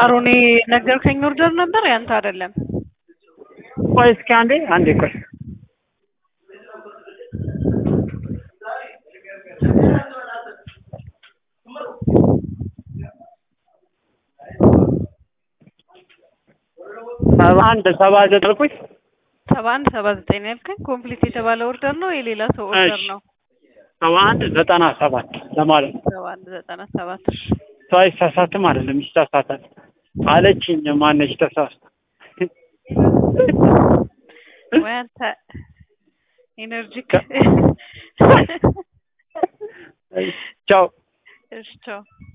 አሮኔ ነገርከኝ ኦርደር ነበር ያንተ አይደለም። ቆይ እስኪ አንዴ አንዴ ቆይ ሰባ አንድ ሰባ ዘጠኝ አልኩኝ። ሰባ አንድ ሰባ ዘጠኝ ነው ያልከኝ። ኮምፕሊት የተባለ ኦርደር ነው የሌላ ሰው ኦርደር እሺ። ነው። ሰባ አንድ ዘጠና ሰባት ለማለት ነው። ሰባ አንድ ዘጠና ሰባት እሺ። ሰው አይሳሳትም አይደለም ይሳሳታል አለችኝ። ማነች ተሳስታ ወይ አንተ ኤነርጂክ ቻው እሺ ቻው